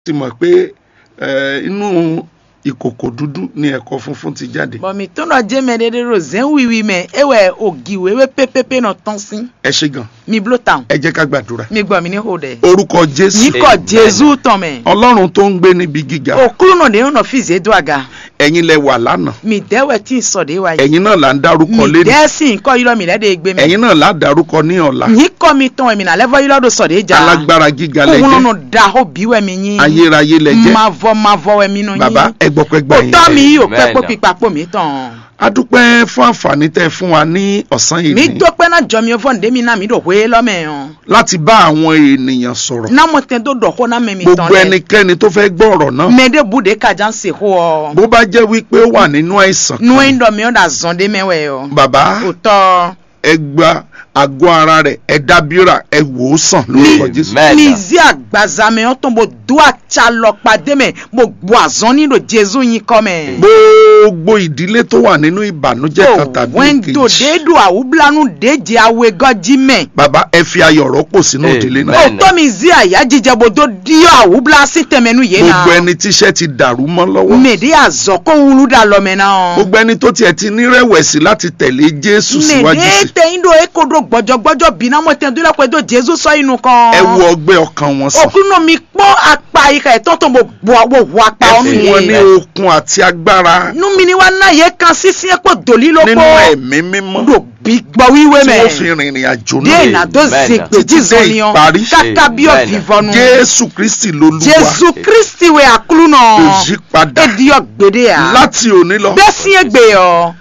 ti mọ̀ pé eh, inú ìkòkò dúdú ni ẹ̀kọ funfun ti jáde bɔn mi tó nɔ dze mɛ de de ro zɛn wiwi mɛ ewɛ ogi wo ewe pepepe nɔ tɔn si ẹ ṣe gan mi blo tan ẹ jẹ́ ká gbàdúrà mi gbɔ mi ní ho dɛ orúkọ jésù mi kɔ jesu tɔn mɛ ọlọ́run tó ń gbé níbi gíga okulu nɔ de yóò nɔ fi ze do aga ẹ̀yin lẹ wà lánàá mi dɛwɛ tí n sɔ de wa yi ẹ̀yin náà là ń dárúkọ mi lẹ́nu dɛ si nkɔ yɔrɔ mi lɛ de gbé mɛ ẹ̀yin náà là á dárúkọ ní ọ̀la mi kɔ mi tɔn mi na lɛfɔ yɔrɔ do sɔ de dza alágbára gíga lẹ kóhun jẹ́ nɔ da ho bi wɛ mi nyi ayérayé lẹ jẹ́ mavɔ mavɔ wɛ mi nɔ bàbá nyi ẹ gbọ́pẹ́ gbà o yín tɔ mi yìí o pɛ Amen. kpó pípa kpó mi tɔn a dúpẹ́ fún àǹfààní tẹ́ fún wa ní ọ̀sán yìí mi ní tó pẹ́ náà jọ mi fɔ ndé mi náà mi dò wé lɔmɛ yàn láti bá àwọn ènìyàn sọ̀rọ̀ náà mo tẹ tó dọ̀ kó náà mɛ mi tɔn gbogbo lɛ ẹnikẹ́ni tó fẹ́ gbọ́ ọ̀rọ̀ náà mɛ de bu de kadza ń se ho ọ bó bá jẹ́ wípé ó wà nínú àìsàn nu kan yi dɔ mi ɔ da zɔn de mɛ wɛ yɔ bàbá o tɔ ẹ gba àgọ́ ara rẹ̀ ẹ dábìrà ẹ wò ó sàn lórúkọ jésù Amen. mi zi agbaza mɛ ɔ tɔn mo do atsa lɔ kpadé mɛ mo bu azɔn ni do jesu yin kɔ mɛ. gbogbo ìdílé tó wà nínú ìbànújẹ́ kan tàbí wẹ́ńdò èkejì de do awublanu de jẹ awe gọ́jí mẹ́. bàbá ẹ fi ayọ̀ rọ́pò sínú Amen. ìdílé náà o Bẹ́ẹ̀ni. tọ́ mi zi àyà jíjẹ bodo díọ̀ awubla sí tẹ̀mẹ́nu yé na. gbogbo ẹni tíṣẹ́ ti dàrú mọ́ lọ́wọ́ mèdè àzọ kó wulu da lọ́mẹ náà. gbogbo ẹni tó tiẹ̀ ti nírẹ̀wẹ̀sì láti tẹ̀lé jésù síwájú mèdè sí tẹ̀yìn do ekodo gbọ́jọ́gbọ́jọ́ bí náà mo tẹ̀ dúró pé do jésù sọ inú kan. ẹ wo ọgbẹ́ ọkàn wọn sàn òkúnnù mi pọ́n apá ìka ẹ̀tọ́ tó mo bu àwọ̀ wọ apá ẹ ọ̀nù fún wọn ní yẹn. okun àti agbára nú mi ni wá náà yẹ kan sísí ẹ̀pọ̀ dòlí ló nínú pọ̀. ẹ̀mí mímọ́ do bí gbọ́ wíwé tí mẹ́. wọ́n fi rìnrìn àjò dé náà ìnàdó Amen. zègbè Títí dé jízọ́niọ́ ìparí. kàkà bí Amen. ọ̀fìfọ́nu. jésù kristi lolúwa jésù kristi wẹ̀ àkúlù náà. kò yí padà èdìyọ gbèdé à. láti òní lọ bẹ́sí ẹgbẹ́ ọ.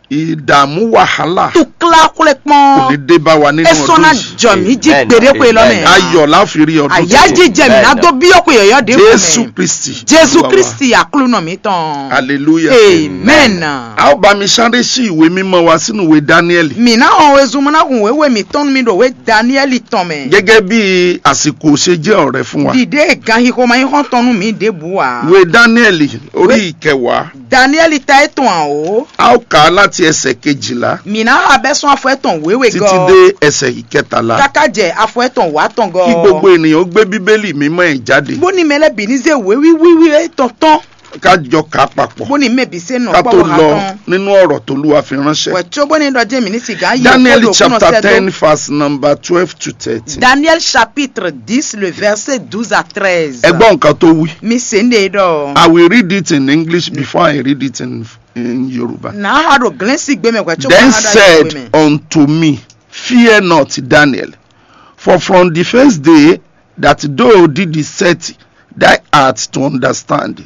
ìdààmú wàhálà tukla kulẹ̀ kò ní pọ́n. dé bá wa nínú esona ọdún yìí jọmi jí Amen. gbèdé pé lọ́mẹ̀. Amen. ayọ̀ láfi rí ọdún àyájí tuntun. jẹmi náà tó bí ọ̀pọ̀ yọ̀yọ́ dé jésù fún mi. kristi jésù Olúwa wa. kristi àkúlù náà mi tán. hallelujah amen. a ó bá mi sáré sí ìwé mímọ́ wa sínú ìwé dáníẹ́lì mina hàn ezumuna kun wewe mi tọ́nu mi do we daniel tán mẹ́. gẹ́gẹ́ bí àsìkò ṣe jẹ́ ọ̀rẹ́ fún wa dìde gan yìí kò máa ń hàn tọ́nu mi dé bu wa. ìwé dáníẹ́lì orí ìkẹwàá daniel ta ẹ̀ tán o. a ó kà á láti ẹsẹ̀ kejìlá mina abẹ́sán afọ ẹ̀ tán wewe títí gan. dé ẹsẹ̀ ìkẹtàlá kaka jẹ afọ ẹ̀ tán wà tán gan. kí gbogbo ènìyàn ó gbé bíbélì mímọ́ ẹ̀ jáde bóni mẹlẹ bìíní ṣe wéwí wíwí ẹ̀ tán tán. ká jọ kà á papọ̀ bóni mẹbi ṣe nà ká tó pọ̀wọ́ ha lọ tán. nínú ọ̀rọ̀ tólúwa fi ránṣẹ́ wẹ̀tí ó bóni dọ̀jẹ́ mi ní sìgá yìí. Daniel kó lò kúnà chapter sẹ́dọ̀. ten verse number twelve to thirteen daniel chapitre dix le verset douze à treize. ẹ gbọ́ nǹkan tó wí mi ṣe ń de dọ̀. I will read it in English before I read it in, in Yoruba. na ha do gílẹ́sì gbẹmẹ̀ wẹ̀tí ó Then bá ha dá yìí said gbẹmẹ̀. unto me, Fear not, Daniel, for from the first day that thou didst set thy heart to understand,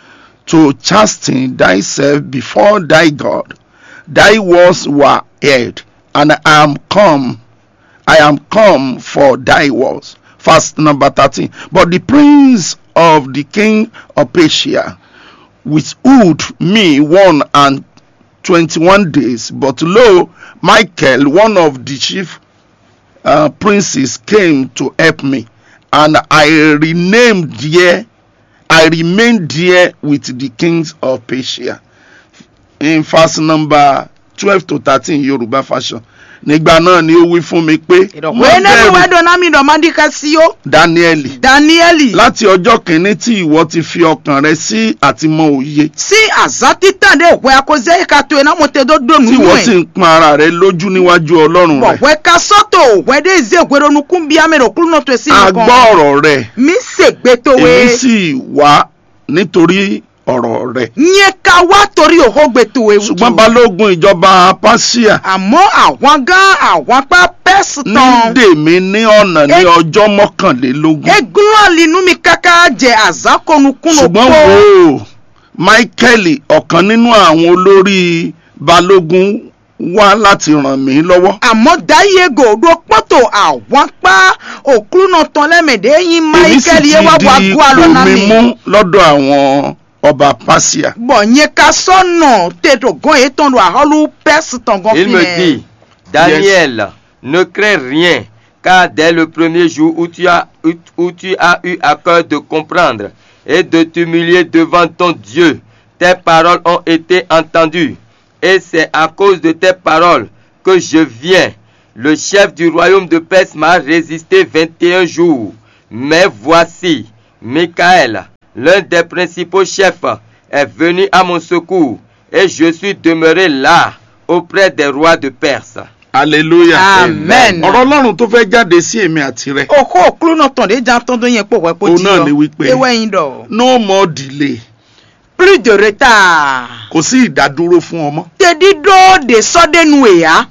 to chasten thyself before thy God, thy words were heard, and I am come, I am come for thy words. Verse number 13. But the prince of the king of Persia withstood me one and 21 days. But lo, Michael, one of the chief uh, princes, came to help me, and I renamed there. I remained there with the kings of Persia. In verse number 12 to 13 Yoruba fashion. Nígbà náà ni ó wí fún mi pé ìdọ̀ "Má wẹ́ẹ́ nínú bẹ̀rù, wẹ́dọ̀ náà mi dọ̀ máa ń díka sí ó. Dáníẹ́lì daniel láti ọjọ́ kìíní tí ìwọ ti fi ọkàn rẹ sí àtìmọ̀ òye sí àzá títàn dé òwe akọ́sẹ́ ìka tó iná mo tẹ tó dónú tí ìwọ sì ẹ̀. ń pọn ara rẹ lójú níwájú ọlọ́run rẹ bọ̀wẹ́ ka sọ́tò wẹ́dẹ́ ìzé ìwéro nukún bí amẹ́rẹ̀ òkúrú náà tó sí a nìkan. gbọ́ ọ̀rọ̀ rẹ mi ṣègbè tó wé. èmi sì wá nítorí ọ̀rọ̀ rẹ nyẹ ká wá torí òhógbè tó wé. ṣùgbọ́n balógun ìjọba Páṣíà àmọ́ àwọn gán àwọn apá pẹ́sì ní tán. dèmí ní ọ̀nà ní Ẹ- ọjọ́ mọ́kànlélógún egun àlínú mi káká jẹ àzákọ̀nukún ṣùgbọ́n wò ó Michael ọ̀kan nínú àwọn olórí balógun wá láti ràn mí lọ́wọ́ àmọ́ dáyégò ló pọ́tò àwọn apá òkúrú náà tán lẹ́mẹ̀dẹ́ yín èmi sì michael ti yé wá wá di gbọ́ àlọ́ náà omi mi. mú lọ́dọ̀ àwọn ọba Páṣíà bọ̀ nyẹ ká sọ́nà tètò gan yìí tán lọ àhọ́lù pẹ́sì tán gan Il me dit, Daniel, ne crains rien, car dès le premier jour où tu as, où, où tu as eu à cœur de comprendre et de t'humilier devant ton Dieu, tes paroles ont été entendues. Et c'est à cause de tes paroles que je viens. Le chef du royaume de Perse m'a résisté 21 jours. Mais voici, Michael, l'un des principaux chefs, est venu à mon secours et je suis demeuré là auprès des rois de Perse. hallelujah amen. ọ̀rọ̀ ọlọ́run tó fẹ́ jáde sí èmi àti rẹ oko okulu náà tàn dé jan tán tó yẹn pò wẹ́ pò Òun jí náà ni wípé- ewé yín dọ̀. no more delay plus de retard. kò sí ìdádúró fún ọmọ tedido de sọdẹnu èyá.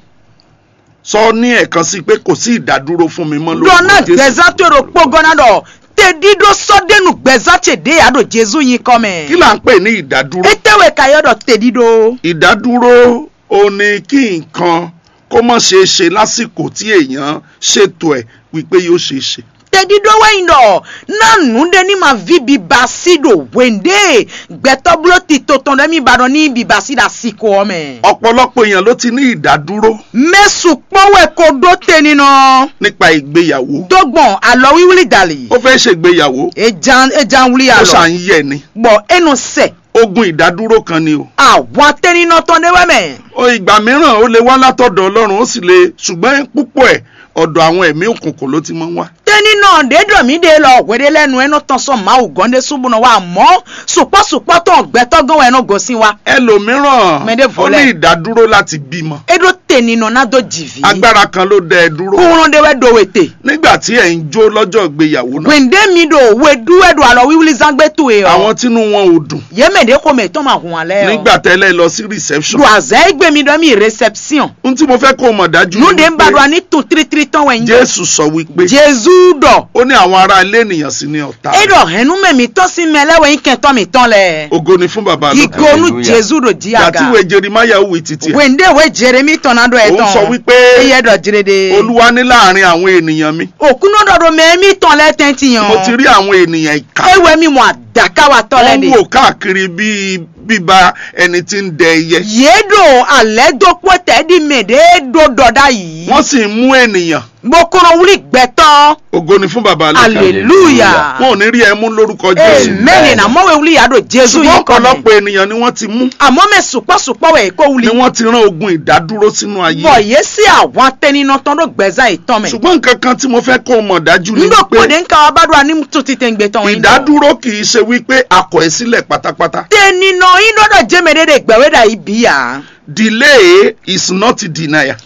sọ ní ẹ̀kan sí pé kò sí ìdádúró fún mi mọ́ dọ́nà lórúkọ gbẹ̀zá tó rò pọ́gọ́nà dọ̀ tedido sọdẹnu gbẹ̀zá tèdè àdó jésù yín kọ́ mẹ́. kí là ń pè ní ìdádúró etewe kayọ̀dọ̀ tedido. ìdádúró ó ní kí nǹkan kó mọ̀ ṣeé ṣe lásìkò tí èèyàn ṣètò ẹ̀ wípé yóò ṣeé ṣe tedido wẹ̀yìn dọ̀ nánú de ní ma vi bibasi do wende gbẹtọ́bulo ti tó tán dẹ́mi ìbàdàn ní bibasi da siko ọmẹ. ọ̀pọ̀lọpọ̀ èèyàn ló ti ní ìdádúró mẹ́sùn pọ́wẹ́ kó dó tẹni nọ. nípa ìgbéyàwó dọ́gbọ̀n àlọ́ wíwúlì dàlí. ó fẹ́ ṣègbéyàwó ejan ejan wuli ó àlọ́. ṣàn yẹ ni gbọ́ ẹnu sẹ̀. ogun ìdádúró kan ni o àwọn atẹninà tán dé wẹ́mẹ̀. ó ìgbà mìíràn ó lè wá látọ̀dọ̀ ọlọ́run ó sì lè ṣùgbọ́n púpọ̀ ẹ̀ ọ̀dọ̀ àwọn ẹ̀mí òkùnkùn ló ti máa ń wá tẹninà dédọ̀mídé lọ wẹ́dẹ́ lẹ́nu ẹnu tán sọ máa wù gọ́ndé súnmùnà wa mọ́ sùpọ́sùpọ́ tán gbẹ́tọ́gán ẹnu gòsìn wa. ẹlòmíràn Mẹ́dẹ̀ ó fọlẹ́. ní ìdádúró láti bímọ edo tẹninà náà dó jìvì. agbára kan ló dá ẹ dúró kúrún de wẹ́ do wètè. nígbà tí ẹ̀ ń jó lọ́jọ́ ìgbéyàwó náà wèndé mi do wẹ́dú ẹ̀dù àlọ́ wíwúlì zangbé tu yẹ. àwọn tínú wọn ò dùn yémèdè kò mẹ́ tó máa hùn alẹ́. nígbà tẹ́lẹ̀ lọ sí reception do àzẹ́ gbẹ̀mí dọ́ mi reception. ohun tí mo fẹ́ kó o mọ̀ dájú ni núdé ń bá do wípé a ní tún tírítírí tán wẹ̀yìn. jésù sọ wípé jésù dọ̀. ó ní àwọn ará ilé ènìyàn sí ní ọ̀tá edo hẹnu mẹ́mi tọ́ sí mẹ́lẹ́wẹ̀ yín kẹ́tọ́ mi tán lẹ̀. ògo ni fún bàbá lókè igonu Hallelujah. jésù do jí àga. gàtíwé jerimaya wí títí ẹ̀ wende we jeremi tɔnado òun ɛtɔn sọ wípé eye dɔ jirede olúwa ní láàrin àwọn ènìyàn mi okuno dɔ do mɛ mi tɔn lɛ tɛnti mo ti yan rí àwọn ènìyàn ìka ewe mi mɔ adaka wa tɔ lɛ wọ́n de wò káàkiri bíi bíba ẹni tí ń dẹ ẹyẹ yedo alɛ do kpɔ tɛ di mɛ de do dɔda yi wọ́n sì ń mú ènìyàn mokoro wuli gbɛtɔ ògo ni fún bàbá lókè aleluya wọn ò ní rí ẹ mú lórúkọ jésù amen na mɔwe wuli ya do jesu ṣùgbọ́n yi kɔmɛ ọ̀pọ̀lọpọ̀ ènìyàn ni wọ́n ti mú àmɔ mɛ supɔsupɔ wɛ ko ni wuli wọ́n ti rán ogun ìdádúró sínú ayé bɔn yesi àwọn atɛninɔtɔn do gbɛza yi tɔn mɛ ṣùgbọ́n nǹkan kan tí mo fẹ́ kó o mọ̀ dájú ni ndo pé kpɔden kawa ba do ani tun ti tɛ gbɛ tɔn yi dɔ. ìdádúró kì í ṣe wípé akọ̀ ẹ́ sílẹ̀ pátápátá teninɔ yi dɔ dɔ jemede de gbɛwe da yi bi ya delay is not denial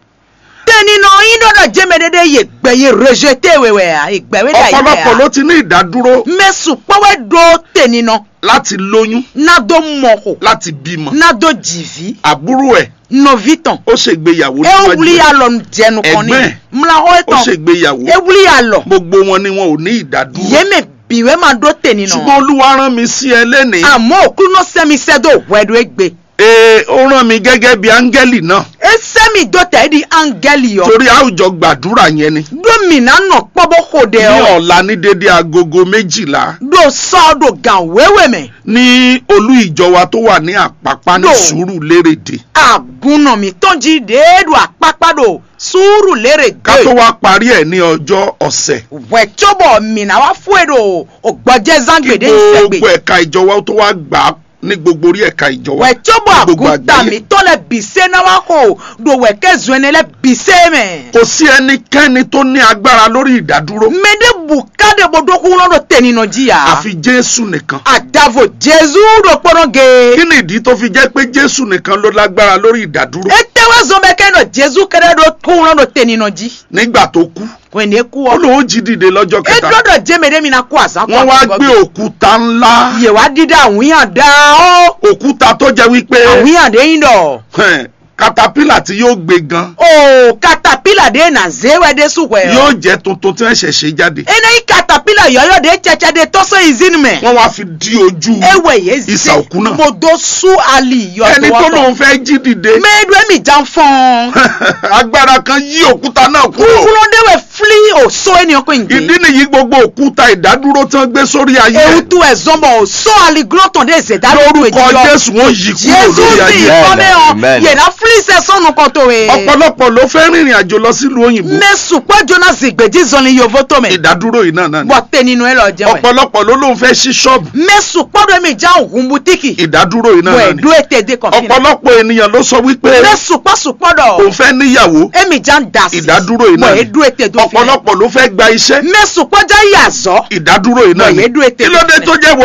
teninɔ yi dɔ dɔ jemede de ye gbɛ ye rejete wewɛ ya ye gbɛwe da yi ọ̀pọ̀lọpọ̀ bɛ ló ya ti ní ìdádúró mɛ sukpɔwɛ do teninɔ láti lóyún na do mɔko láti bímọ na do jivi àbúrò ẹ̀ novitɔn ó ṣègbéyàwó ewuli ẹ̀ ya lɔ jɛnu kɔni Ẹ̀gbẹ́. mlawo ó etɔn ṣègbéyàwó ewuli ya lɔ gbogbo wọn ni wọn ò ní ìdádúró yeme biwe ma do ṣùgbọ́n teninɔ olúwa rán mi sí ẹ lẹ́nìí àmɔ okuno sɛmi sɛ do wɛdo egbe ee ó rán mi gẹ́gẹ́ bí áńgẹ́lì náà esɛmi do tɛ di angɛli yɔ torí àwùjọ gbàdúrà yẹn ni do mina nɔ kpɔbɔ ko de ní yɔ. ọ̀la ní dédé agogo méjìlá do sọ do gan wewe mẹ ní olú ìjọ wa tó wà ní àpápá ní No. sùúrù lérèdè agunna mi tọ́jú déédú àpápá do sùúrù lérè ká tó dé wá parí ẹ̀ ní ọjọ́ ọ̀sẹ̀ wẹ̀tọ́bọ̀ mìíràn wá fún èdò ògbọ́jẹ́ kí zangbèdé gbogbo ìsẹ̀gbè ẹ̀ka ìjọ wa tó wá gbà á ní gbogbo orí ẹ̀ka ìjọ wa wẹ̀tọ́bọ̀ ní gbogbo àgùntà àgbáyé. mi tọ́lẹ̀ bìsẹ́ náà wá kó do wẹ̀kẹ́ zuẹnẹlẹ̀ bìsẹ́ mẹ́. kò sí ẹnikẹ́ni tó ní agbára lórí ìdádúró mẹ́dẹ́ bùkádé bodokun lọ́dọ̀ tẹ̀nínà jìyà àfi jésù nìkan àdàvò jésù do kpọ́nọ́ ge. kí ni ìdí tó fi jẹ́ pé jésù nìkan ló lágbára lórí ìdádúró etewe zɔnbɛkɛ nɔ jésù kɛrɛ do kun lọ́dọ̀ tẹ̀nínà jí. nígbà tó kú wẹ̀ndé kú ó ọ. lóun jí dìde lọ́jọ́ kẹta edɔdɔ jemede mina kó àzákɔ wọ́n wá gbé òkúta ńlá yèwá dídá àwíyàn dá ó òkúta tó jẹ́ wípé àwíyàn dé yín dɔ hẹn, katapila tí yóò gbé gan o katapila de na zewɛ de suwɛ yóò jẹ́ tuntun tí wọ́n ṣẹ̀ṣẹ̀ jáde ene yi katapila yɔyɔ de tsɛtsɛ de tɔsɔ izini mɛ wọ́n wá fi dí ojú ewɛ ye ìsà òkú náà modo su ali ẹni tó yɔtɔwɔtɔ lóun fẹ́ jí dìde mɛdu emi jan fɔn agbára kan yí òkúta náà kúrò kulonde wɛ fili o so eniyan ko ìdí nge nìyí gbogbo òkúta ìdádúró tí wọ́n gbé sórí ayé ewutu ɛzɔnbɔ o so ali glɔtɔn de zeda lórúkọ jésù wọ́n yí kúrò jésù lórí sì ayé kọ́mẹ́ ọ Amen. yẹ̀dá fili sɛ sɔnu kɔtɔ ye. ọ̀pọ̀lọpọ̀ ló fẹ́ rìnrìn àjò lọ sílùú òyìnbó mẹ́sùn pẹ́jọ́ náà sì gbèjì zọ́ni yovo tó mẹ́. ìdádúró yìí náà náà ni bọ́ tẹ nínú ẹ lọ jẹun ẹ̀. ọ̀pọ̀lọpọ̀ ló lóun fẹ́ ṣí ṣọ́ọ̀bù mẹ́sùn pọ́dọ̀ mi já ògùn butiki. ìdádúró yìí náà wọ́n náà ni ẹ̀dú ètè dé kọ̀ọ̀fin. ọ̀pọ̀lọpọ̀ ènìyàn ló sọ wípé mẹ́sùn pọ́sùn pọ́dọ̀. òun fẹ́ níyàwó èmi já ń dà sí. ìdádúró yìí náà wọ́n ni ẹ̀dú ètè dé ọ̀pọ̀lọpọ̀ ló fẹ́ gba iṣẹ́ mẹ́sùn kọjá yàzọ́ ìdádúró yìí náà Wọ̀nyí ni dúró ètè kí ló dé lẹ́sẹ̀. tó jẹ́ wọ